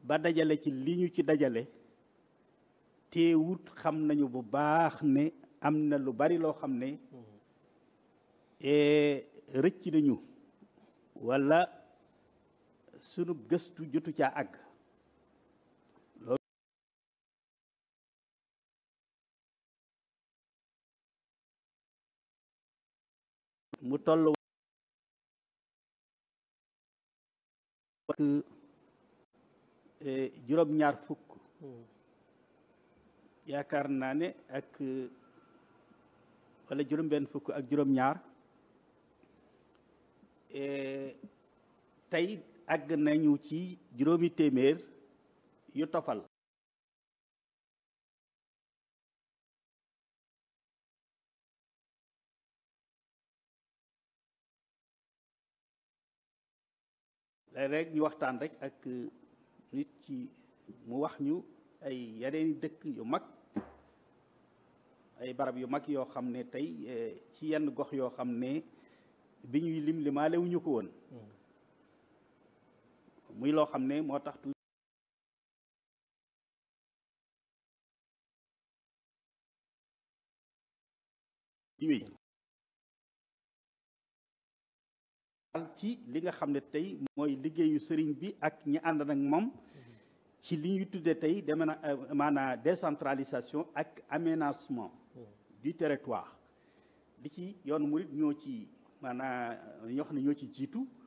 ba dajale ci li ñu ci dajale teewut xam nañu bu baax ne am na lu bari loo xam ne rëcc nañu walla sunu gëstu jotu caa àgg loolu mu toll ak juróom-ñaar fukk yaakaar naa ne ak walla juróom-benn fukk ak juróom-ñaar tey àgg nañu ci juróomi téeméer yu tofal léeg-léeg ñu waxtaan rek ak nit ci mu wax ñu ay yeneeni dëkk yu mag ay barab yu mag yoo xam ne tey ci yenn gox yoo xam ne bi ñuy lim limaale wu ñu ko woon muy loo xam ne moo tax wéy ci li nga xam ne tey mooy liggéeyu sëriñ bi ak ñi ànd nag moom ci li ñuy tuddee tey deme na maanaam décentralisation ak aménagement du territoire li ci yoonu murit ñoo ci maanaam ñoo xam ne ñoo ci jiitu